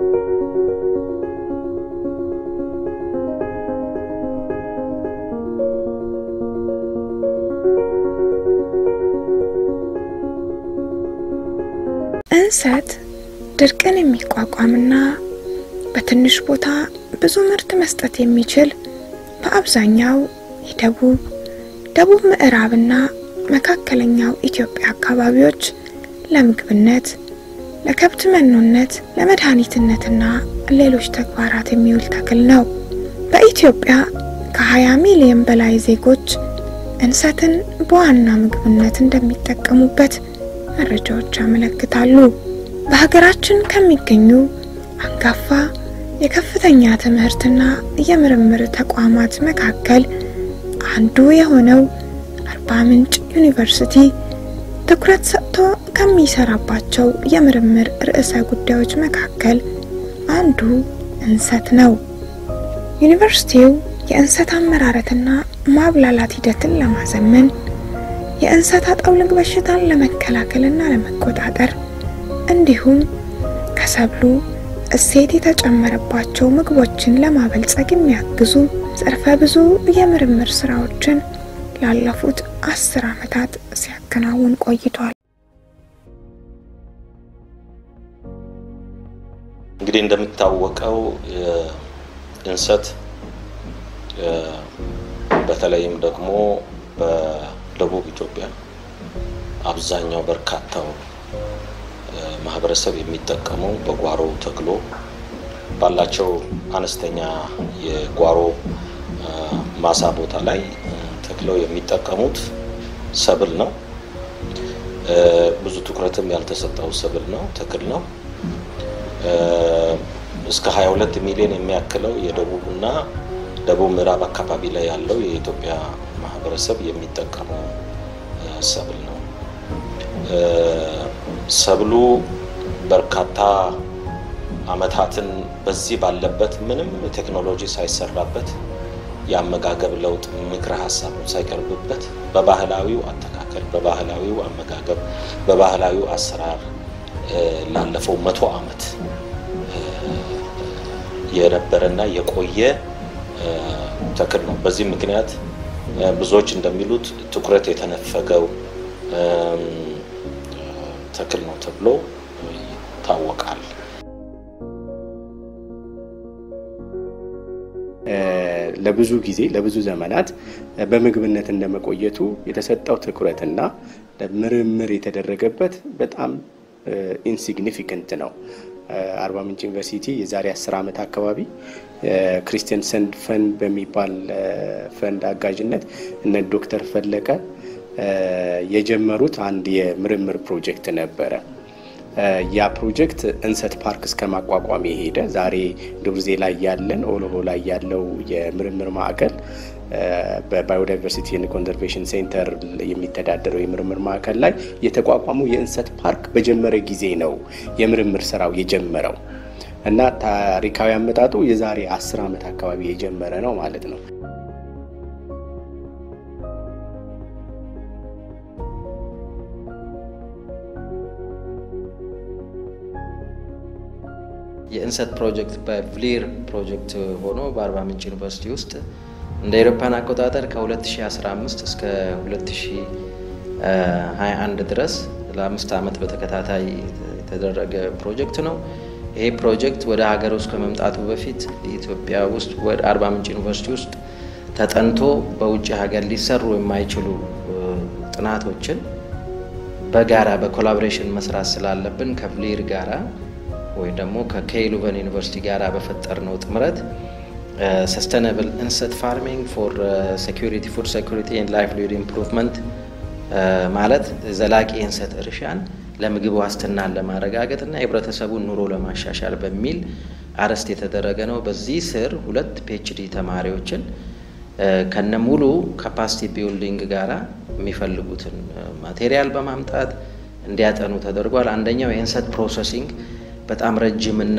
እንሰት ድርቅን የሚቋቋምና በትንሽ ቦታ ብዙ ምርት መስጠት የሚችል በአብዛኛው የደቡብ ደቡብ ምዕራብና መካከለኛው ኢትዮጵያ አካባቢዎች ለምግብነት፣ ለከብት መኖነት፣ ለመድኃኒትነትና ሌሎች ተግባራት የሚውል ተክል ነው። በኢትዮጵያ ከ20 ሚሊዮን በላይ ዜጎች እንሰትን በዋና ምግብነት እንደሚጠቀሙበት መረጃዎች ያመለክታሉ። በሀገራችን ከሚገኙ አንጋፋ የከፍተኛ ትምህርትና የምርምር ተቋማት መካከል አንዱ የሆነው አርባ ምንጭ ዩኒቨርሲቲ ትኩረት ሰጥቶ ከሚሰራባቸው የምርምር ርዕሰ ጉዳዮች መካከል አንዱ እንሰት ነው። ዩኒቨርሲቲው የእንሰት አመራረትና ማብላላት ሂደትን ለማዘመን የእንሰት አጠውልግ በሽታን ለመከላከልና ለመቆጣጠር እንዲሁም ከሰብሉ እሴት የተጨመረባቸው ምግቦችን ለማበልጸግ የሚያግዙ ዘርፈ ብዙ የምርምር ስራዎችን ላለፉት አስር ዓመታት ሲያከናውን ቆይቷል። እንግዲህ እንደሚታወቀው እንሰት በተለይም ደግሞ በደቡብ ኢትዮጵያ አብዛኛው በርካታው ማህበረሰብ የሚጠቀመው በጓሮ ተክሎ ባላቸው አነስተኛ የጓሮ ማሳ ቦታ ላይ ተክለው የሚጠቀሙት ሰብል ነው። ብዙ ትኩረትም ያልተሰጠው ሰብል ነው፣ ተክል ነው። እስከ 22 ሚሊዮን የሚያክለው የደቡብና ደቡብ ምዕራብ አካባቢ ላይ ያለው የኢትዮጵያ ማህበረሰብ የሚጠቀመው ሰብል ነው። ሰብሉ በርካታ አመታትን በዚህ ባለበት ምንም ቴክኖሎጂ ሳይሰራበት የአመጋገብ ለውጥ ምክረ ሀሳብ ሳይቀርብበት በባህላዊው አተካከል፣ በባህላዊው አመጋገብ፣ በባህላዊው አሰራር ላለፈው መቶ አመት የነበረና የቆየ ተክል ነው። በዚህ ምክንያት ብዙዎች እንደሚሉት ትኩረት የተነፈገው ተክል ነው ተብሎ ይታወቃል። ለብዙ ጊዜ ለብዙ ዘመናት በምግብነት እንደመቆየቱ የተሰጠው ትኩረትና ምርምር የተደረገበት በጣም ኢንሲግኒፊካንት ነው። አርባ ምንጭ ዩኒቨርሲቲ የዛሬ አስር ዓመት አካባቢ ክሪስቲያንሰን ፈንድ በሚባል ፈንድ አጋዥነት እነ ዶክተር ፈለቀ የጀመሩት አንድ የምርምር ፕሮጀክት ነበረ። ያ ፕሮጀክት እንሰት ፓርክ እስከ ማቋቋም የሄደ ዛሬ ዱብርዜ ላይ ያለን ኦሎሆ ላይ ያለው የምርምር ማዕከል በባዮዳይቨርሲቲ ኤንድ ኮንዘርቬሽን ሴንተር የሚተዳደረው የምርምር ማዕከል ላይ የተቋቋመው የእንሰት ፓርክ በጀመረ ጊዜ ነው የምርምር ስራው የጀመረው እና ታሪካዊ አመጣጡ የዛሬ አስር ዓመት አካባቢ የጀመረ ነው ማለት ነው። የእንሰት ፕሮጀክት በቭሊር ፕሮጀክት ሆኖ በአርባ ምንጭ ዩኒቨርሲቲ ውስጥ እንደ አውሮፓውያን አቆጣጠር ከ2015 እስከ 2021 ድረስ ለአምስት ዓመት በተከታታይ የተደረገ ፕሮጀክት ነው። ይሄ ፕሮጀክት ወደ ሀገር ውስጥ ከመምጣቱ በፊት ኢትዮጵያ ውስጥ ወደ አርባ ምንጭ ዩኒቨርሲቲ ውስጥ ተጠንቶ በውጭ ሀገር ሊሰሩ የማይችሉ ጥናቶችን በጋራ በኮላቦሬሽን መስራት ስላለብን ከቭሊር ጋራ ወይም ደግሞ ከኬይሉቨን ዩኒቨርሲቲ ጋር በፈጠርነው ጥምረት ሰስተናብል እንሰት ፋርሚንግ ፎር ሴኩሪቲ ፉድ ሴኩሪቲ ኤንድ ላይቭሊሁድ ኢምፕሩቭመንት ማለት ዘላቂ የእንሰት እርሻን ለምግብ ዋስትናን ለማረጋገጥ እና የህብረተሰቡን ኑሮ ለማሻሻል በሚል አርዕስት የተደረገ ነው። በዚህ ስር ሁለት ፒኤችዲ ተማሪዎችን ከነ ሙሉ ካፓሲቲ ቢልዲንግ ጋራ የሚፈልጉትን ማቴሪያል በማምጣት እንዲያጠኑ ተደርጓል። አንደኛው የእንሰት ፕሮሰሲንግ በጣም ረጅምና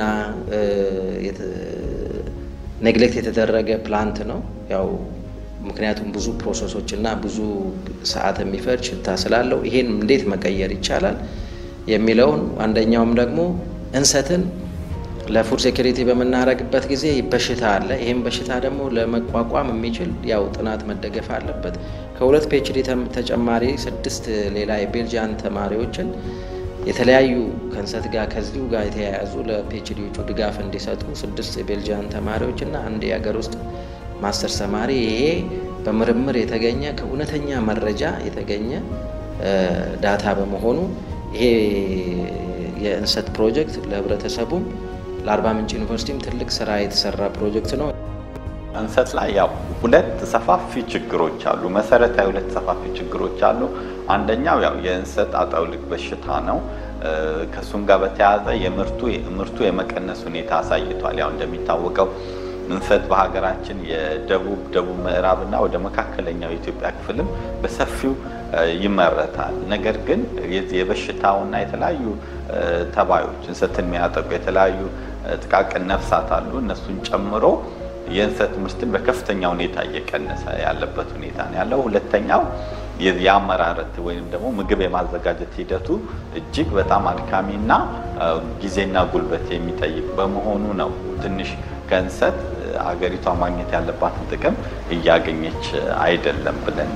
ኔግሌክት የተደረገ ፕላንት ነው። ያው ምክንያቱም ብዙ ፕሮሰሶች እና ብዙ ሰዓት የሚፈጅ ሽታ ስላለው ይሄን እንዴት መቀየር ይቻላል የሚለውን አንደኛውም ደግሞ እንሰትን ለፉድ ሴኩሪቲ በምናደርግበት ጊዜ በሽታ አለ። ይህም በሽታ ደግሞ ለመቋቋም የሚችል ያው ጥናት መደገፍ አለበት። ከሁለት ፒኤችዲ ተጨማሪ ስድስት ሌላ የቤልጂያን ተማሪዎችን የተለያዩ ከእንሰት ጋር ከዚሁ ጋር የተያያዙ ለፒኤችዲዎቹ ድጋፍ እንዲሰጡ ስድስት የቤልጂያን ተማሪዎች እና አንድ የሀገር ውስጥ ማስተርስ ተማሪ ይሄ በምርምር የተገኘ ከእውነተኛ መረጃ የተገኘ ዳታ በመሆኑ ይሄ የእንሰት ፕሮጀክት ለህብረተሰቡም ለአርባ ምንጭ ዩኒቨርሲቲም ትልቅ ስራ የተሰራ ፕሮጀክት ነው። እንሰት ላይ ያው ሁለት ሰፋፊ ችግሮች አሉ። መሰረታዊ ሁለት ሰፋፊ ችግሮች አሉ። አንደኛው ያው የእንሰት አጠውልግ በሽታ ነው። ከእሱም ጋር በተያያዘ የምርቱ ምርቱ የመቀነስ ሁኔታ አሳይቷል። ያው እንደሚታወቀው እንሰት በሀገራችን የደቡብ ደቡብ ምዕራብና ወደ መካከለኛው የኢትዮጵያ ክፍልም በሰፊው ይመረታል። ነገር ግን የዚህ የበሽታውና የተለያዩ ተባዮች እንሰትን የሚያጠቁ የተለያዩ ጥቃቅን ነፍሳት አሉ። እነሱን ጨምሮ የእንሰት ምርትን በከፍተኛ ሁኔታ እየቀነሰ ያለበት ሁኔታ ነው ያለው። ሁለተኛው የአመራረት ወይም ደግሞ ምግብ የማዘጋጀት ሂደቱ እጅግ በጣም አድካሚና ጊዜና ጉልበት የሚጠይቅ በመሆኑ ነው ትንሽ ከእንሰት አገሪቷ ማግኘት ያለባትን ጥቅም እያገኘች አይደለም ብለን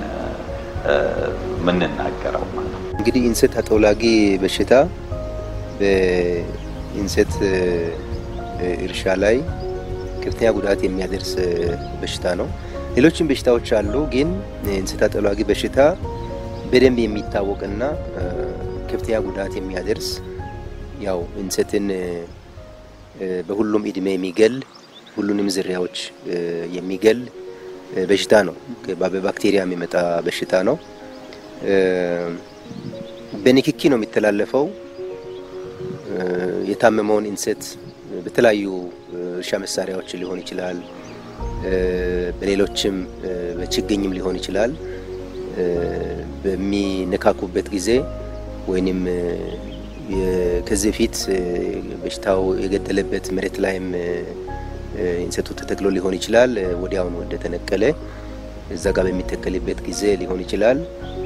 የምንናገረው ማለት ነው። እንግዲህ እንሰት አጠውላጊ በሽታ በእንሰት እርሻ ላይ ከፍተኛ ጉዳት የሚያደርስ በሽታ ነው። ሌሎችም በሽታዎች አሉ፣ ግን እንሰት አጠውላጊ በሽታ በደንብ የሚታወቅና ከፍተኛ ጉዳት የሚያደርስ ያው እንሰትን በሁሉም እድሜ የሚገል ሁሉንም ዝርያዎች የሚገል በሽታ ነው። በባክቴሪያ የሚመጣ በሽታ ነው። በንክኪ ነው የሚተላለፈው። የታመመውን እንሰት በተለያዩ እርሻ መሳሪያዎች ሊሆን ይችላል፣ በሌሎችም በችግኝም ሊሆን ይችላል። በሚነካኩበት ጊዜ ወይንም ከዚህ በፊት በሽታው የገደለበት መሬት ላይም እንሰቱ ተተክሎ ሊሆን ይችላል። ወዲያውኑ እንደተነቀለ እዛ ጋር በሚተከልበት ጊዜ ሊሆን ይችላል።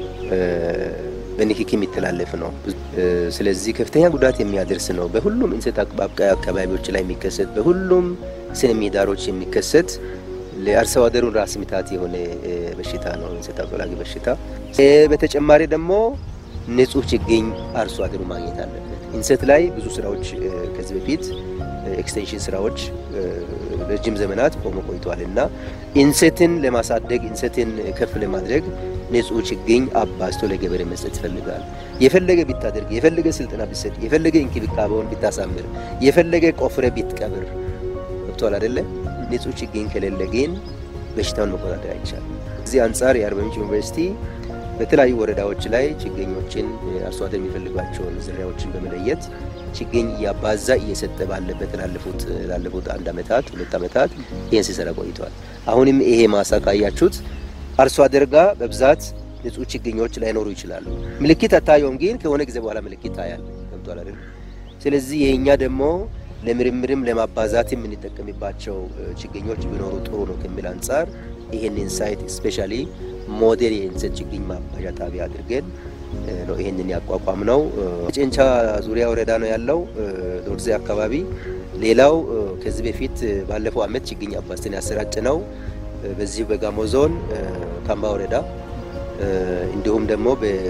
በንክኪ የሚተላለፍ ነው። ስለዚህ ከፍተኛ ጉዳት የሚያደርስ ነው። በሁሉም እንሰት አብቃይ አካባቢዎች ላይ የሚከሰት በሁሉም ስነ ምህዳሮች የሚከሰት ለአርሶ አደሩን ራስ ምታት የሆነ በሽታ ነው እንሰት አጠውላጊ በሽታ። በተጨማሪ ደግሞ ንጹህ ችግኝ አርሶ አደሩ ማግኘት አለበት። እንሰት ላይ ብዙ ስራዎች ከዚህ በፊት ኤክስቴንሽን ስራዎች ረጅም ዘመናት ቆሞ ቆይተዋል እና እንሰትን ለማሳደግ እንሰትን ከፍ ለማድረግ ንጹህ ችግኝ አባዝቶ ለገበሬ መስጠት ይፈልጋል። የፈለገ ቢታደርግ፣ የፈለገ ስልጠና ቢሰጥ፣ የፈለገ እንክብካቤውን ቢታሳምር፣ የፈለገ ቆፍረ ቢትቀብር ገብቷል አይደለ? ንጹህ ችግኝ ከሌለ ግን በሽታውን መቆጣጠር አይቻልም። እዚህ አንጻር የአርባ ምንጭ ዩኒቨርሲቲ በተለያዩ ወረዳዎች ላይ ችግኞችን አርሶ አደር የሚፈልጓቸውን ዝርያዎችን በመለየት ችግኝ እያባዛ እየሰጠ ባለበት ላለፉት ላለፉት አንድ አመታት ሁለት አመታት ይህን ሲሰራ ቆይተዋል። አሁንም ይሄ ማሳ ካያችሁት አርሶ አደር ጋር በብዛት ንጹህ ችግኞች ላይኖሩ ይችላሉ። ምልክት አታየውም፣ ግን ከሆነ ጊዜ በኋላ ምልክት ታያል። ገብቷል አይደል? ስለዚህ ይሄኛ ደግሞ ለምርምርም ለማባዛት የምንጠቀምባቸው ችግኞች ቢኖሩ ጥሩ ነው ከሚል አንጻር ይሄንን ሳይት ስፔሻሊ ሞዴል የእንሰት ችግኝ ማባዣ ጣቢያ አድርገን ነው ይሄንን ያቋቋም ነው። ጨንቻ ዙሪያ ወረዳ ነው ያለው ዶርዜ አካባቢ። ሌላው ከዚህ በፊት ባለፈው አመት ችግኝ አባዝተን ያሰራጭ ነው በዚህ በጋሞ ዞን ካምባ ወረዳ እንዲሁም ደግሞ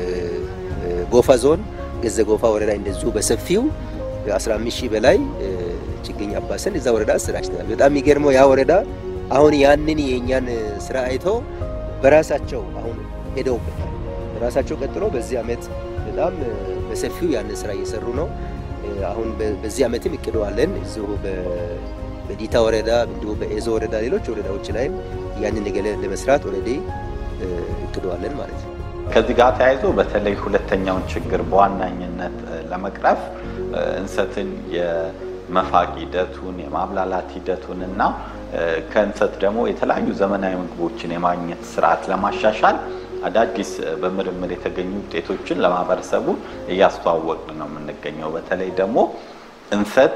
በጎፋ ዞን ገዘ ጎፋ ወረዳ እንደዚሁ በሰፊው 15 ሺህ በላይ ችግኝ አባሰን እዛ ወረዳ አሰራጭተናል። በጣም የሚገርመው ያ ወረዳ አሁን ያንን የእኛን ስራ አይተው በራሳቸው አሁን ሄደውበታል። በራሳቸው ቀጥሎ በዚህ አመት በጣም በሰፊው ያንን ስራ እየሰሩ ነው። አሁን በዚህ አመትም እቅደዋለን እዚሁ በዲታ ወረዳ እንዲሁም በኤዞ ወረዳ ሌሎች ወረዳዎች ላይም ያንን ነገር ለመስራት ኦልሬዲ እቅደዋለን ማለት ነው። ከዚህ ጋር ተያይዞ በተለይ ሁለተኛውን ችግር በዋናኝነት ለመቅረፍ እንሰትን የመፋቅ ሂደቱን የማብላላት ሂደቱን እና ከእንሰት ደግሞ የተለያዩ ዘመናዊ ምግቦችን የማግኘት ስርዓት ለማሻሻል አዳዲስ በምርምር የተገኙ ውጤቶችን ለማህበረሰቡ እያስተዋወቅን ነው የምንገኘው። በተለይ ደግሞ እንሰት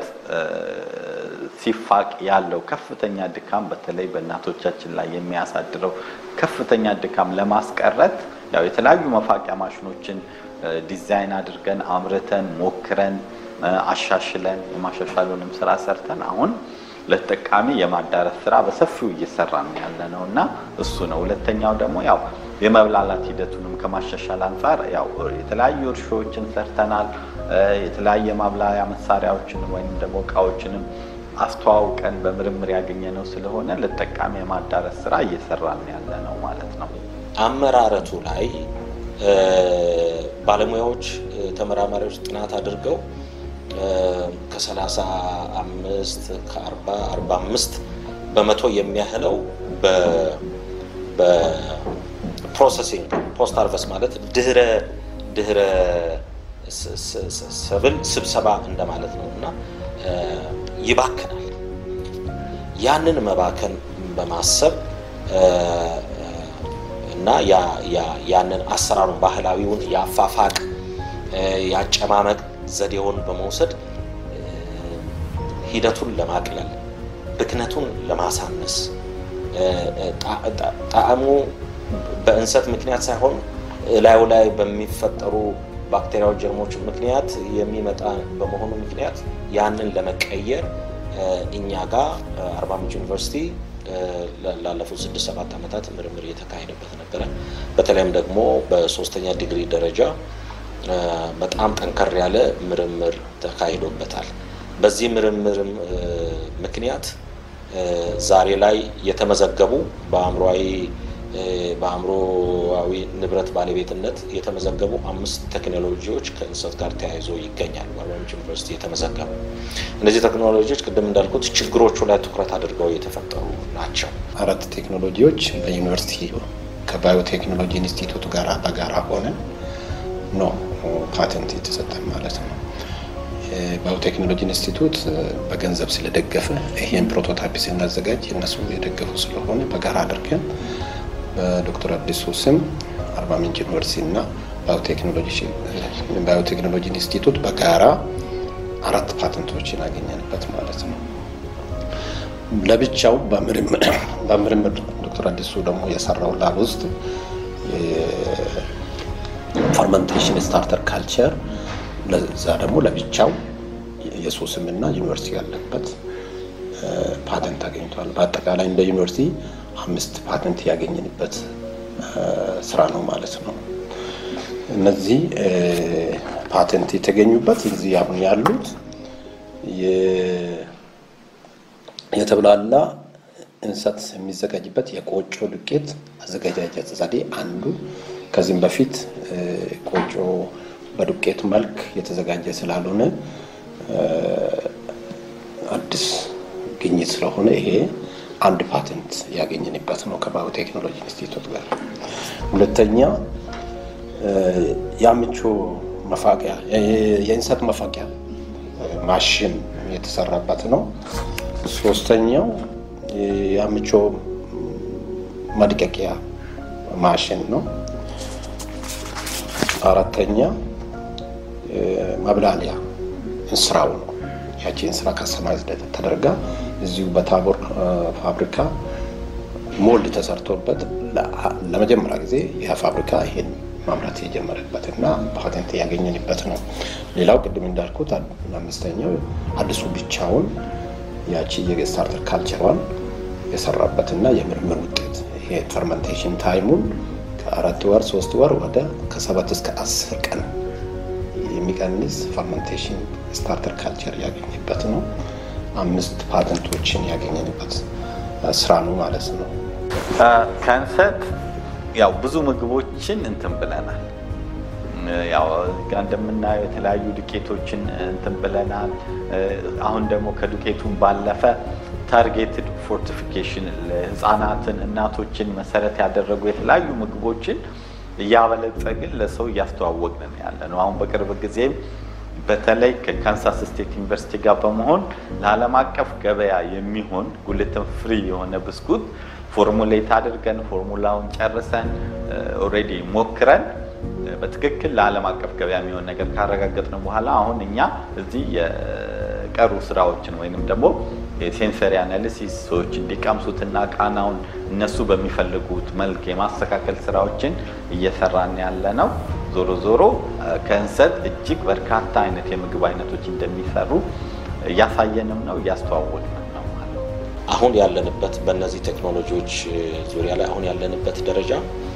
ሲፋቅ ያለው ከፍተኛ ድካም በተለይ በእናቶቻችን ላይ የሚያሳድረው ከፍተኛ ድካም ለማስቀረት ያው የተለያዩ መፋቂያ ማሽኖችን ዲዛይን አድርገን አምርተን ሞክረን አሻሽለን የማሻሻሉንም ስራ ሰርተን አሁን ለተጠቃሚ የማዳረስ ስራ በሰፊው እየሰራን ያለ ነው እና እሱ ነው። ሁለተኛው ደግሞ ያው የመብላላት ሂደቱንም ከማሻሻል አንጻር ያው የተለያዩ እርሾዎችን ሰርተናል። የተለያየ ማብላያ መሳሪያዎችንም ወይም ደግሞ እቃዎችንም አስተዋውቀን በምርምር ያገኘነው ስለሆነ ለተጠቃሚ የማዳረስ ስራ እየሰራን ያለ ነው ማለት ነው። አመራረቱ ላይ ባለሙያዎች፣ ተመራማሪዎች ጥናት አድርገው ከ35 ከ40 45 በመቶ የሚያህለው በፕሮሰሲንግ ፖስት ሃርቨስት ማለት ድህረ ድህረ ሰብል ስብሰባ እንደማለት ነው እና ይባክናል። ያንን መባከን በማሰብ እና ያንን አሰራሩን ባህላዊውን የአፋፋቅ የአጨማመቅ ዘዴውን በመውሰድ ሂደቱን ለማቅለል ብክነቱን ለማሳነስ ጣዕሙ በእንሰት ምክንያት ሳይሆን እላዩ ላይ በሚፈጠሩ ባክቴሪያዎች፣ ጀርሞች ምክንያት የሚመጣ በመሆኑ ምክንያት ያንን ለመቀየር እኛ ጋር አርባ ምንጭ ዩኒቨርሲቲ ላለፉት ስድስት ሰባት ዓመታት ምርምር እየተካሄደበት ነበረ። በተለይም ደግሞ በሶስተኛ ዲግሪ ደረጃ በጣም ጠንከር ያለ ምርምር ተካሂዶበታል። በዚህ ምርምር ምክንያት ዛሬ ላይ የተመዘገቡ በአእምሯዊ በአእምሮዊ ንብረት ባለቤትነት የተመዘገቡ አምስት ቴክኖሎጂዎች ከእንሰት ጋር ተያይዞ ይገኛሉ። በአርባ ምንጭ ዩኒቨርሲቲ የተመዘገቡ እነዚህ ቴክኖሎጂዎች ቅድም እንዳልኩት ችግሮቹ ላይ ትኩረት አድርገው የተፈጠሩ ናቸው። አራት ቴክኖሎጂዎች በዩኒቨርሲቲ ከባዮቴክኖሎጂ ኢንስቲትዩት ጋር በጋራ ሆነ ነው ፓተንት የተሰጠን ማለት ነው። ባዮቴክኖሎጂ ኢንስቲትዩት በገንዘብ ስለደገፈ ይህን ፕሮቶታይፕ ስናዘጋጅ እነሱ የደገፉ ስለሆነ በጋራ አድርገን በዶክተር አዲሱ ስም አርባ ምንጭ ዩኒቨርሲቲ እና ባዮቴክኖሎጂ ኢንስቲትዩት በጋራ አራት ፓተንቶችን ያገኘንበት ማለት ነው። ለብቻው በምርምር ዶክተር አዲሱ ደግሞ የሰራው ላብ ውስጥ ፈርመንቴሽን ስታርተር ካልቸር ለዛ ደግሞ ለብቻው የሱ ስምና ዩኒቨርሲቲ ያለበት ፓተንት አገኝቷል። በአጠቃላይ እንደ ዩኒቨርሲቲ አምስት ፓተንት ያገኘንበት ስራ ነው ማለት ነው። እነዚህ ፓተንት የተገኙበት እዚህ አሁን ያሉት የተብላላ እንሰት የሚዘጋጅበት የቆጮ ዱቄት አዘገጃጀት ዘዴ አንዱ። ከዚህም በፊት ቆጮ በዱቄት መልክ የተዘጋጀ ስላልሆነ አዲስ ግኝት ስለሆነ ይሄ አንድ ፓተንት ያገኘንበት ነው ከባዮቴክኖሎጂ ኢንስቲትዩት ጋር። ሁለተኛ የአምቾ መፋቂያ የእንሰት መፋቂያ ማሽን የተሰራበት ነው። ሶስተኛው የአምቾ ማድቀቂያ ማሽን ነው። አራተኛ ማብላሊያ እንስራው ነው። ያቺ እንስራ ከሰማይ ተደርጋ እዚሁ በታቦር ፋብሪካ ሞልድ ተሰርቶበት ለመጀመሪያ ጊዜ ይህ ፋብሪካ ይሄን ማምረት የጀመረበት እና ፓተንት ያገኘንበት ነው። ሌላው ቅድም እንዳልኩት አምስተኛው አዲሱ ብቻውን ያቺ የስታርተር ካልቸሯን የሰራበትና የምርምር ውጤት ይሄ ፈርመንቴሽን ታይሙን ከአራት ወር ሶስት ወር ወደ ከሰባት እስከ አስር ቀን የሚቀንስ ፈርመንቴሽን ስታርተር ካልቸር ያገኘበት ነው። አምስት ፓተንቶችን ያገኘንበት ስራ ነው ማለት ነው። ከእንሰት ያው ብዙ ምግቦችን እንትን ብለናል። ያው ጋር እንደምናየው የተለያዩ ዱቄቶችን እንትን ብለናል። አሁን ደግሞ ከዱቄቱን ባለፈ ታርጌትድ ፎርቲፊኬሽን ለህፃናትን፣ እናቶችን መሰረት ያደረጉ የተለያዩ ምግቦችን እያበለጸግን ለሰው እያስተዋወቅን ያለ ነው። አሁን በቅርብ ጊዜም በተለይ ከካንሳስ ስቴት ዩኒቨርሲቲ ጋር በመሆን ለዓለም አቀፍ ገበያ የሚሆን ጉልተን ፍሪ የሆነ ብስኩት ፎርሙሌት አድርገን ፎርሙላውን ጨርሰን ኦልሬዲ ሞክረን በትክክል ለዓለም አቀፍ ገበያ የሚሆን ነገር ካረጋገጥን በኋላ አሁን እኛ እዚህ የቀሩ ስራዎችን ወይንም ደግሞ የሴንሰሪ አናሊሲስ ሰዎች እንዲቀምሱትና ቃናውን እነሱ በሚፈልጉት መልክ የማስተካከል ስራዎችን እየሰራን ያለ ነው። ዞሮ ዞሮ ከእንሰት እጅግ በርካታ አይነት የምግብ አይነቶች እንደሚሰሩ እያሳየንም ነው እያስተዋወቅንም ነው ማለት ነው። አሁን ያለንበት በእነዚህ ቴክኖሎጂዎች ዙሪያ ላይ አሁን ያለንበት ደረጃ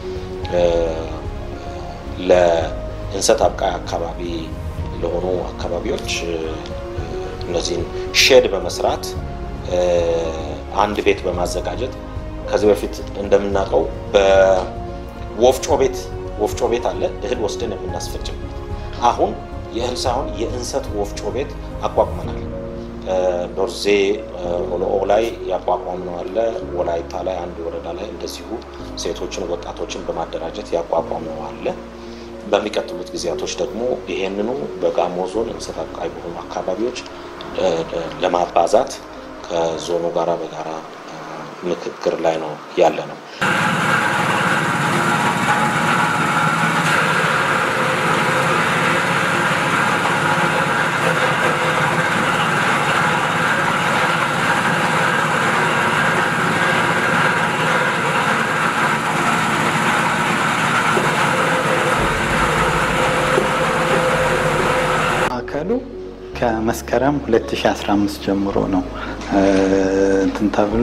ለእንሰት አብቃይ አካባቢ ለሆኑ አካባቢዎች እነዚህን ሼድ በመስራት አንድ ቤት በማዘጋጀት ከዚህ በፊት እንደምናውቀው በወፍጮ ቤት ወፍጮ ቤት አለ እህል ወስደን የምናስፈጭበት። አሁን የእህል ሳይሆን የእንሰት ወፍጮ ቤት አቋቁመናል። ዶርዜ ኦሎኦ ላይ ያቋቋምነው አለ። ወላይታ ላይ አንድ ወረዳ ላይ እንደዚሁ ሴቶችን፣ ወጣቶችን በማደራጀት ያቋቋምነው አለ። በሚቀጥሉት ጊዜያቶች ደግሞ ይሄንኑ በጋሞ ዞን እንሰት አብቃይ በሆኑ አካባቢዎች ለማባዛት ከዞኑ ጋራ በጋራ ምክክር ላይ ነው ያለ ነው። ማዕከሉ ከመስከረም 2015 ጀምሮ ነው እንትን ተብሎ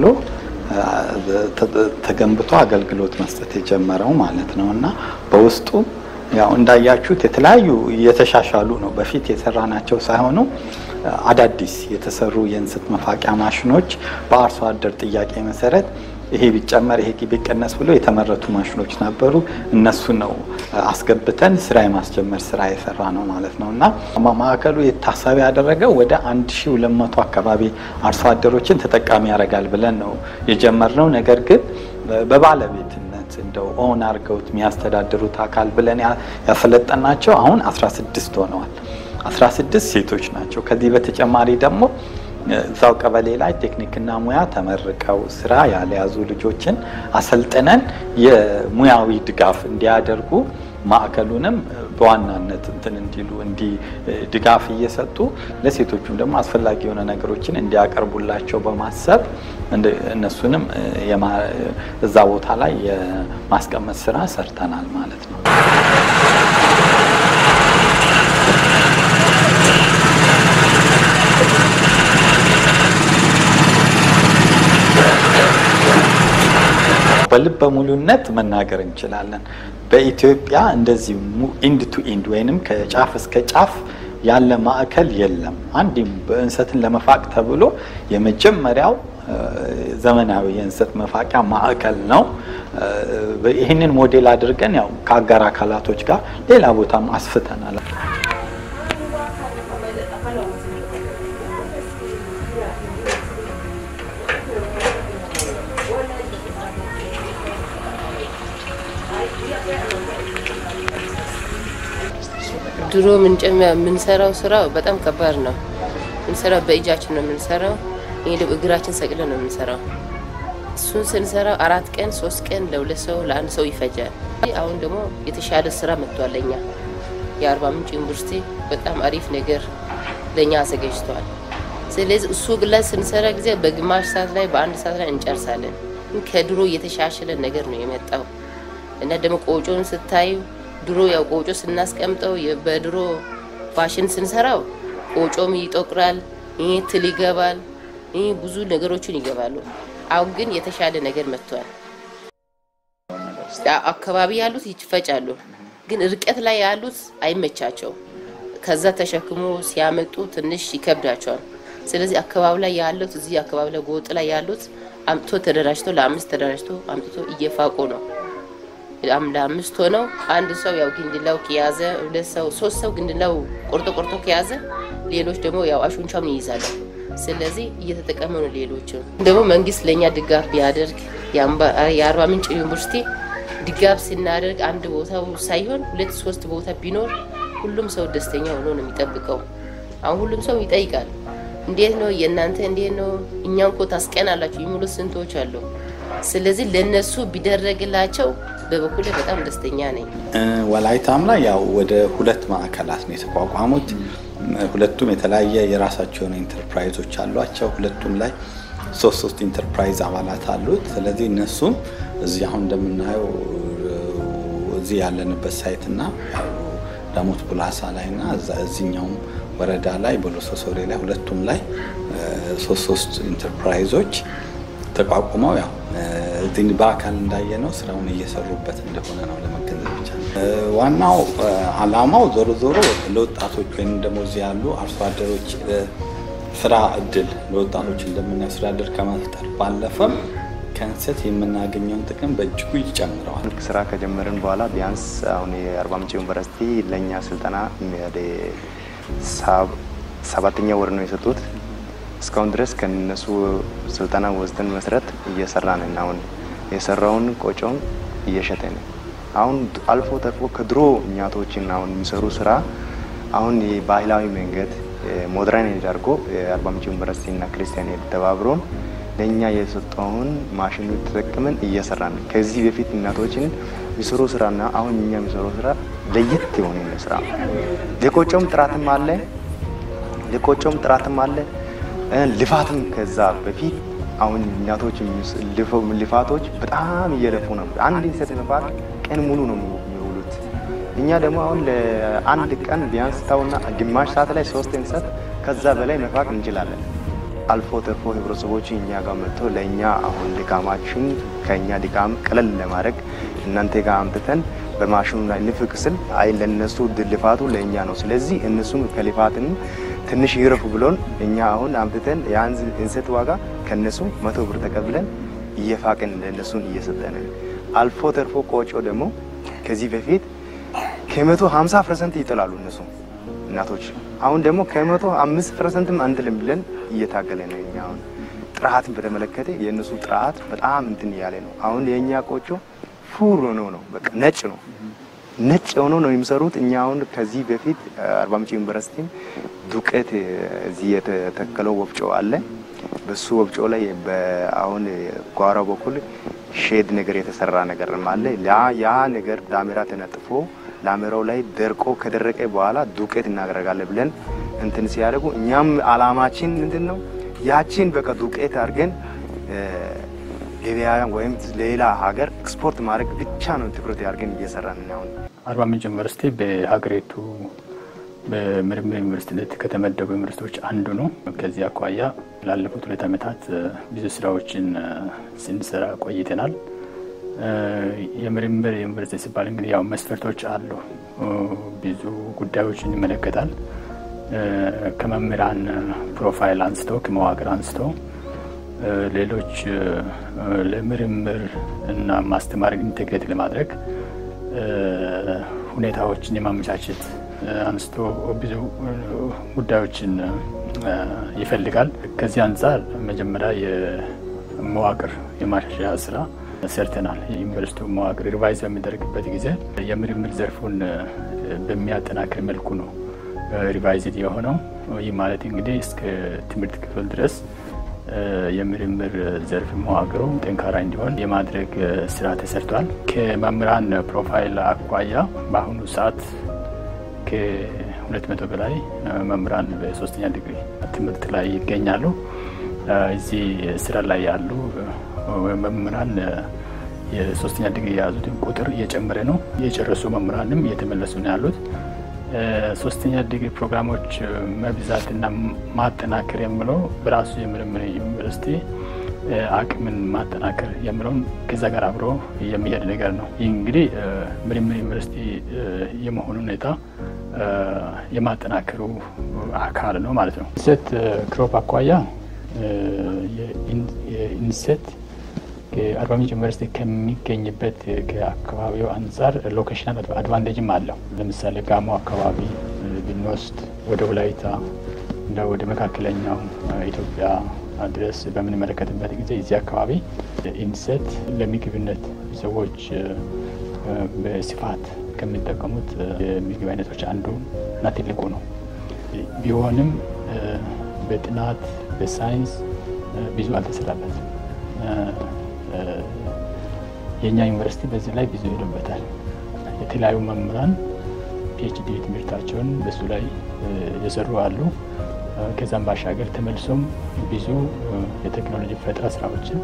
ተገንብቶ አገልግሎት መስጠት የጀመረው ማለት ነው እና በውስጡ ያው እንዳያችሁት የተለያዩ እየተሻሻሉ ነው። በፊት የሰራናቸው ሳይሆኑ አዳዲስ የተሰሩ የእንሰት መፋቂያ ማሽኖች በአርሶ አደር ጥያቄ መሰረት ይሄ ቢጨመር ይሄ ቢቀነስ ብሎ የተመረቱ ማሽኖች ነበሩ። እነሱ ነው አስገብተን ስራ የማስጀመር ስራ የሰራ ነው ማለት ነው እና ማዕከሉ የታሳቢ ያደረገው ወደ 1200 አካባቢ አርሶ አደሮችን ተጠቃሚ ያደርጋል ብለን ነው የጀመርነው። ነገር ግን በባለቤትነት እንደው ኦን አድርገውት የሚያስተዳድሩት አካል ብለን ያሰለጠናቸው አሁን 16 ሆነዋል። 16 ሴቶች ናቸው። ከዚህ በተጨማሪ ደግሞ እዛው ቀበሌ ላይ ቴክኒክና ሙያ ተመርቀው ስራ ያልያዙ ልጆችን አሰልጥነን የሙያዊ ድጋፍ እንዲያደርጉ ማዕከሉንም በዋናነት እንትን እንዲሉ እንዲ ድጋፍ እየሰጡ ለሴቶቹም ደግሞ አስፈላጊ የሆነ ነገሮችን እንዲያቀርቡላቸው በማሰብ እነሱንም እዛ ቦታ ላይ የማስቀመጥ ስራ ሰርተናል ማለት ነው። በልበ ሙሉነት መናገር እንችላለን። በኢትዮጵያ እንደዚህ ኢንድ ቱ ኢንድ ወይንም ከጫፍ እስከ ጫፍ ያለ ማዕከል የለም። አንድ በእንሰትን ለመፋቅ ተብሎ የመጀመሪያው ዘመናዊ የእንሰት መፋቂያ ማዕከል ነው። ይህንን ሞዴል አድርገን ያው ከአጋር አካላቶች ጋር ሌላ ቦታም አስፍተናል። ድሮ የምንሰራው ስራ በጣም ከባድ ነው። የምንሰራው በእጃችን ነው የምንሰራው። ይሄ ደግሞ እግራችን ሰቅለን ነው የምንሰራው። እሱን ስንሰራው አራት ቀን ሶስት ቀን ለሁለት ሰው ለአንድ ሰው ይፈጃል። አሁን ደግሞ የተሻለ ስራ መጥቷል። ለኛ የአርባ ምንጭ ዩኒቨርሲቲ በጣም አሪፍ ነገር ለእኛ አዘጋጅተዋል። ስለዚህ እሱ ላይ ስንሰራ ጊዜ በግማሽ ሰዓት ላይ በአንድ ሰዓት ላይ እንጨርሳለን። ከድሮ የተሻሸለ ነገር ነው የመጣው እና ደግሞ ቆጮን ስታዩ ድሮ ያው ቆጮ ስናስቀምጠው በድሮ ፋሽን ስንሰራው ቆጮም ይጠቁራል፣ ይህ ትል ይገባል፣ ይህ ብዙ ነገሮችን ይገባሉ። አሁን ግን የተሻለ ነገር መጥቷል። አካባቢ ያሉት ይፈጫሉ፣ ግን ርቀት ላይ ያሉት አይመቻቸው። ከዛ ተሸክሞ ሲያመጡ ትንሽ ይከብዳቸዋል። ስለዚህ አካባቢ ላይ ያሉት እዚህ አካባቢ ላይ ጎጥ ላይ ያሉት አምጥቶ ተደራጅቶ ለአምስት ተደራጅቶ አምጥቶ እየፋቁ ነው ለአምስት ሆነው አንድ ሰው ያው ግንድላው ከያዘ ሁለት ሰው ሶስት ሰው ግንድላው ቆርጦ ቆርጦ ከያዘ ሌሎች ደግሞ ያው አሹንቻውን ይይዛሉ። ስለዚህ እየተጠቀሙ ነው። ሌሎችም ደግሞ መንግስት ለእኛ ድጋፍ ቢያደርግ የአርባ ምንጭ ዩኒቨርሲቲ ድጋፍ ስናደርግ አንድ ቦታ ሳይሆን ሁለት ሶስት ቦታ ቢኖር ሁሉም ሰው ደስተኛ ሆኖ ነው የሚጠብቀው። አሁን ሁሉም ሰው ይጠይቃል። እንዴት ነው የእናንተ እንዴት ነው እኛ እኮ ታስቀናላችሁ የሚሉ ስንቶች አሉ። ስለዚህ ለነሱ ቢደረግላቸው በበኩል በጣም ደስተኛ ነኝ። ወላይታም ላይ ያው ወደ ሁለት ማዕከላት ነው የተቋቋሙት። ሁለቱም የተለያየ የራሳቸው የሆነ ኢንተርፕራይዞች አሏቸው። ሁለቱም ላይ ሶስት ሶስት ኢንተርፕራይዝ አባላት አሉት። ስለዚህ እነሱም እዚህ አሁን እንደምናየው እዚህ ያለንበት ሳይት እና ዳሞት ቡላሳ ላይ እና እዚኛውም ወረዳ ላይ በሎሶ ሶሬ ላይ ሁለቱም ላይ ሶስት ሶስት ኢንተርፕራይዞች ተቋቁመው ያው እዚህ በአካል እንዳየነው ስራውን እየሰሩበት እንደሆነ ነው ለመገንዘብ ብቻ። ዋናው አላማው ዞሮ ዞሮ ለወጣቶች ወይም ደግሞ እዚህ ያሉ አርሶ አደሮች ስራ እድል ለወጣቶች እንደምናየው ስራ እድል ከመፍጠር ባለፈም ከእንሰት የምናገኘውን ጥቅም በእጅጉ ይጨምረዋል። ስራ ከጀመርን በኋላ ቢያንስ አሁን የአርባ ምንጭ ዩኒቨርሲቲ ለእኛ ስልጠና ወደ ሰባተኛ ወር ነው የሰጡት። እስካሁን ድረስ ከነሱ ስልጠና ወስደን መሰረት እየሰራን እና አሁን የሰራውን ቆጮን እየሸጠን አሁን አልፎ ተርፎ ከድሮ እናቶችን አሁን የሚሰሩ ስራ አሁን የባህላዊ መንገድ ሞደርን አድርጎ የአርባ ምንጭ ዩኒቨርሲቲ እና ክርስቲያን ተባብሮን ለእኛ የሰጠውን ማሽኑ ተጠቅመን እየሰራን ከዚህ በፊት እናቶችን የሚሰሩ ስራና አሁን እኛ የሚሰሩ ስራ ለየት የሆነ ስራ የቆጮም ጥራትም አለ የቆጮም ጥራትም አለ ልፋትም ከዛ በፊት አሁን እናቶች ልፋቶች በጣም እየለፉ ነው። አንድ እንሰት ልፋት ቀን ሙሉ ነው የሚውሉት። እኛ ደግሞ አሁን ለአንድ ቀን ቢያንስ ታውና ግማሽ ሰዓት ላይ ሶስት እንሰት ከዛ በላይ መፋቅ እንችላለን። አልፎ ተርፎ ህብረተሰቦች እኛ ጋር መጥቶ ለእኛ አሁን ድካማችን ከእኛ ድካም ቀለል ለማድረግ እናንተ ጋር አምጥተን በማሽኑ ላይ ንፍቅ ስል አይ ለእነሱ ልፋቱ ለእኛ ነው። ስለዚህ እነሱም ከልፋትን ትንሽ ይረፉ ብሎን እኛ አሁን አምጥተን ያን እንሰት ዋጋ ከነሱ መቶ ብር ተቀብለን እየፋቅን ለእነሱን እየሰጠን አልፎ ተርፎ ቆጮ ደግሞ ከዚህ በፊት ከመቶ ሀምሳ ፐርሰንት ይጥላሉ እነሱ እናቶች። አሁን ደግሞ ከመቶ አምስት ፐርሰንትም አንጥልም ብለን እየታገለ ነው። እኛ አሁን ጥራትን በተመለከተ የእነሱ ጥራት በጣም እንትን እያለ ነው። አሁን የእኛ ቆጮ ፉር ሆኖ ነው በቃ ነጭ ነው ነጭ ሆኖ ነው የሚሰሩት። እኛ አሁን ከዚህ በፊት አርባ ምንጭ ዩኒቨርሲቲም ዱቄት እዚህ የተተከለው ወፍጮ አለ። በሱ ወፍጮ ላይ አሁን ጓሮ በኩል ሼድ ነገር የተሰራ ነገርም አለ። ያ ነገር ዳሜራ ተነጥፎ ዳሜራው ላይ ደርቆ ከደረቀ በኋላ ዱቄት እናደርጋለን ብለን እንትን ሲያደርጉ እኛም አላማችን ምንድን ነው ያችን በቃ ዱቄት አድርገን ገበያ ወይም ሌላ ሀገር ኤክስፖርት ማድረግ ብቻ ነው ትኩረት ያድርገን እየሰራን አሁን። አርባ ምንጭ ዩኒቨርሲቲ በሀገሪቱ በምርምር ዩኒቨርሲቲነት ከተመደቡ ዩኒቨርሲቲዎች አንዱ ነው። ከዚህ አኳያ ላለፉት ሁለት ዓመታት ብዙ ስራዎችን ስንሰራ ቆይተናል። የምርምር ዩኒቨርሲቲ ሲባል እንግዲህ ያው መስፈርቶች አሉ። ብዙ ጉዳዮችን ይመለከታል። ከመምህራን ፕሮፋይል አንስቶ ከመዋቅር አንስቶ ሌሎች ለምርምር እና ማስተማር ኢንቴግሬት ለማድረግ ሁኔታዎችን የማመቻቸት አንስቶ ብዙ ጉዳዮችን ይፈልጋል። ከዚህ አንጻር መጀመሪያ የመዋቅር የማሻሻያ ስራ ሰርተናል። የዩኒቨርሲቲው መዋቅር ሪቫይዝ በሚደረግበት ጊዜ የምርምር ዘርፉን በሚያጠናክር መልኩ ነው ሪቫይዝድ የሆነው። ይህ ማለት እንግዲህ እስከ ትምህርት ክፍል ድረስ የምርምር ዘርፍ መዋቅሩ ጠንካራ እንዲሆን የማድረግ ስራ ተሰርቷል። ከመምህራን ፕሮፋይል አኳያ በአሁኑ ሰዓት ከሁለት መቶ በላይ መምህራን በሶስተኛ ዲግሪ ትምህርት ላይ ይገኛሉ። እዚህ ስራ ላይ ያሉ መምህራን የሶስተኛ ዲግሪ የያዙትን ቁጥር እየጨመረ ነው። የጨረሱ መምህራንም እየተመለሱ ነው ያሉት። ሶስተኛ ዲግሪ ፕሮግራሞች መብዛትና ማጠናከር የምለው በራሱ የምርምር ዩኒቨርሲቲ አቅምን ማጠናከር የምለውን ከዛ ጋር አብሮ የሚሄድ ነገር ነው። ይህ እንግዲህ ምርምር ዩኒቨርሲቲ የመሆኑ ሁኔታ የማጠናከሩ አካል ነው ማለት ነው። ኢንሴት ክሮፕ አኳያ የኢንሴት አርባ ምንጭ ዩኒቨርሲቲ ከሚገኝበት ከአካባቢው አንጻር ሎኬሽናል አድቫንቴጅም አለው። ለምሳሌ ጋሞ አካባቢ ብንወስድ ወደ ወላይታ እንደ ወደ መካከለኛው ኢትዮጵያ ድረስ በምንመለከትበት ጊዜ እዚህ አካባቢ ኢንሴት ለምግብነት ሰዎች በስፋት ከሚጠቀሙት የምግብ አይነቶች አንዱ እና ትልቁ ነው። ቢሆንም በጥናት በሳይንስ ብዙ አልተሰራበትም። የእኛ ዩኒቨርሲቲ በዚህ ላይ ብዙ ሄዶበታል። የተለያዩ መምህራን ፒኤችዲ ትምህርታቸውን በሱ ላይ የሰሩ አሉ። ከዛም ባሻገር ተመልሶም ብዙ የቴክኖሎጂ ፈጠራ ስራዎችን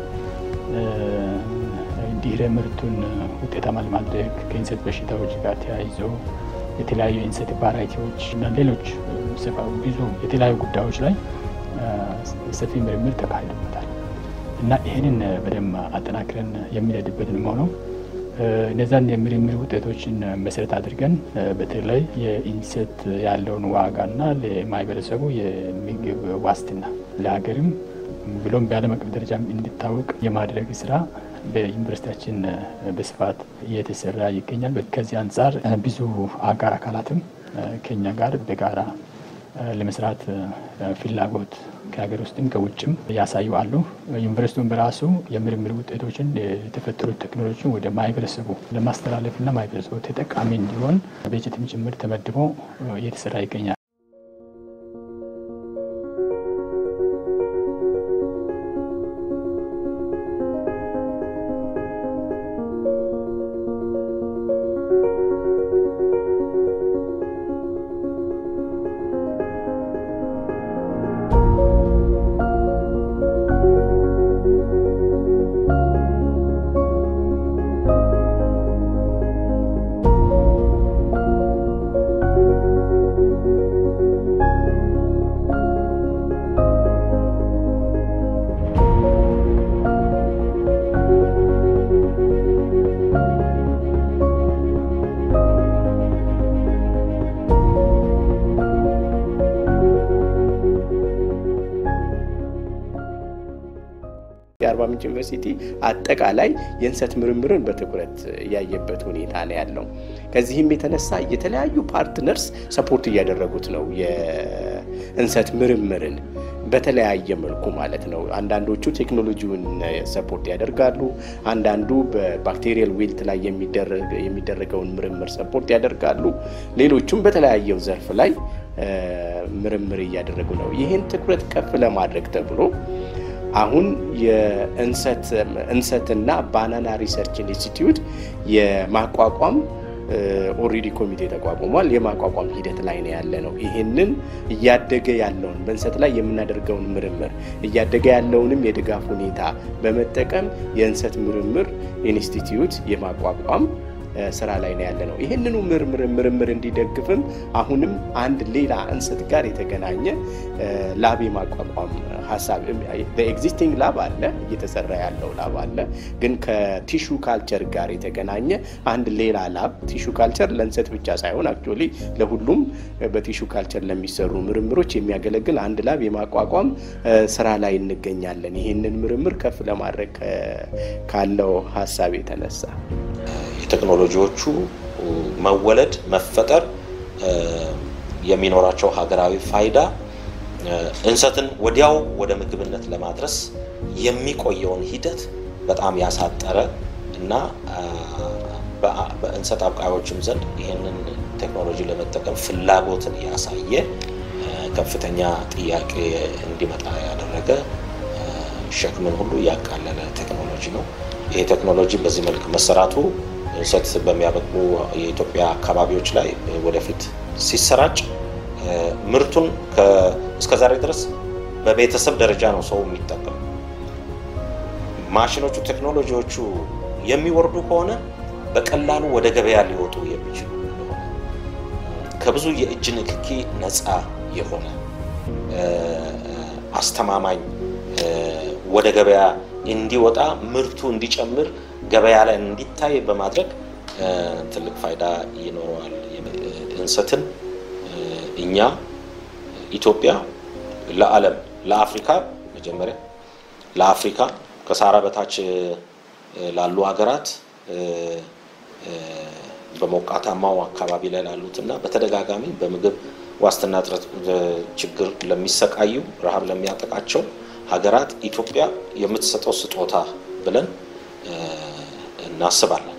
ድህረ ምርቱን ውጤታማ ለማድረግ ከኢንሴት በሽታዎች ጋር ተያይዞ የተለያዩ የእንሰት ቫራይቲዎች እና ሌሎች ብዙ የተለያዩ ጉዳዮች ላይ ሰፊ ምርምር ተካሂዶበታል እና ይህንን በደንብ አጠናክረን የሚሄድበትን ሆነው እነዛን የምርምር ውጤቶችን መሰረት አድርገን በተለይ የኢንሴት ያለውን ዋጋና ለማህበረሰቡ የምግብ ዋስትና ለሀገርም ብሎም በዓለም አቀፍ ደረጃም እንዲታወቅ የማድረግ ስራ በዩኒቨርሲቲያችን በስፋት እየተሰራ ይገኛል። ከዚህ አንጻር ብዙ አጋር አካላትም ከኛ ጋር በጋራ ለመስራት ፍላጎት ከሀገር ውስጥም ከውጭም ያሳዩ አሉ። ዩኒቨርሲቲውን በራሱ የምርምር ውጤቶችን የተፈጠሩ ቴክኖሎጂን ወደ ማህበረሰቡ ለማስተላለፍና ማህበረሰቡ ተጠቃሚ እንዲሆን በጀትም ጭምር ተመድቦ እየተሰራ ይገኛል። የአርባ ምንጭ ዩኒቨርሲቲ አጠቃላይ የእንሰት ምርምርን በትኩረት ያየበት ሁኔታ ነው ያለው። ከዚህም የተነሳ የተለያዩ ፓርትነርስ ሰፖርት እያደረጉት ነው የእንሰት ምርምርን በተለያየ መልኩ ማለት ነው። አንዳንዶቹ ቴክኖሎጂውን ሰፖርት ያደርጋሉ። አንዳንዱ በባክቴሪያል ዌልት ላይ የሚደረገውን ምርምር ሰፖርት ያደርጋሉ። ሌሎቹም በተለያየው ዘርፍ ላይ ምርምር እያደረጉ ነው። ይህን ትኩረት ከፍ ለማድረግ ተብሎ አሁን የእንሰትና ባናና ሪሰርች ኢንስቲትዩት የማቋቋም ኦልሬዲ ኮሚቴ ተቋቁሟል። የማቋቋም ሂደት ላይ ነው ያለ ነው። ይህንን እያደገ ያለውን በእንሰት ላይ የምናደርገውን ምርምር እያደገ ያለውንም የድጋፍ ሁኔታ በመጠቀም የእንሰት ምርምር ኢንስቲትዩት የማቋቋም ስራ ላይ ነው ያለ ነው። ይህንኑ ምርምር ምርምር እንዲደግፍም አሁንም አንድ ሌላ እንሰት ጋር የተገናኘ ላብ የማቋቋም ሀሳብ በኤግዚስቲንግ ላብ አለ፣ እየተሰራ ያለው ላብ አለ። ግን ከቲሹ ካልቸር ጋር የተገናኘ አንድ ሌላ ላብ ቲሹ ካልቸር ለእንሰት ብቻ ሳይሆን አክቹዋሊ ለሁሉም በቲሹ ካልቸር ለሚሰሩ ምርምሮች የሚያገለግል አንድ ላብ የማቋቋም ስራ ላይ እንገኛለን። ይህንን ምርምር ከፍ ለማድረግ ካለው ሀሳብ የተነሳ የቴክኖሎጂዎቹ መወለድ መፈጠር የሚኖራቸው ሀገራዊ ፋይዳ እንሰትን ወዲያው ወደ ምግብነት ለማድረስ የሚቆየውን ሂደት በጣም ያሳጠረ እና በእንሰት አብቃዮችም ዘንድ ይህንን ቴክኖሎጂ ለመጠቀም ፍላጎትን ያሳየ ከፍተኛ ጥያቄ እንዲመጣ ያደረገ ሸክምን ሁሉ ያቃለለ ቴክኖሎጂ ነው። ይሄ ቴክኖሎጂ በዚህ መልክ መሰራቱ እንሰት በሚያበቁ የኢትዮጵያ አካባቢዎች ላይ ወደፊት ሲሰራጭ ምርቱን እስከ ዛሬ ድረስ በቤተሰብ ደረጃ ነው ሰው የሚጠቀሙ። ማሽኖቹ፣ ቴክኖሎጂዎቹ የሚወርዱ ከሆነ በቀላሉ ወደ ገበያ ሊወጡ የሚችሉ እንደሆነ ከብዙ የእጅ ንክኪ ነፃ የሆነ አስተማማኝ ወደ ገበያ እንዲወጣ ምርቱ እንዲጨምር ገበያ ላይ እንዲታይ በማድረግ ትልቅ ፋይዳ ይኖረዋል። እንሰትን እኛ ኢትዮጵያ ለዓለም ለአፍሪካ መጀመሪያ ለአፍሪካ ከሳራ በታች ላሉ ሀገራት በሞቃታማው አካባቢ ላይ ላሉት እና በተደጋጋሚ በምግብ ዋስትና እጥረት ችግር ለሚሰቃዩ ረሃብ ለሚያጠቃቸው ሀገራት ኢትዮጵያ የምትሰጠው ስጦታ ብለን እናስባለን።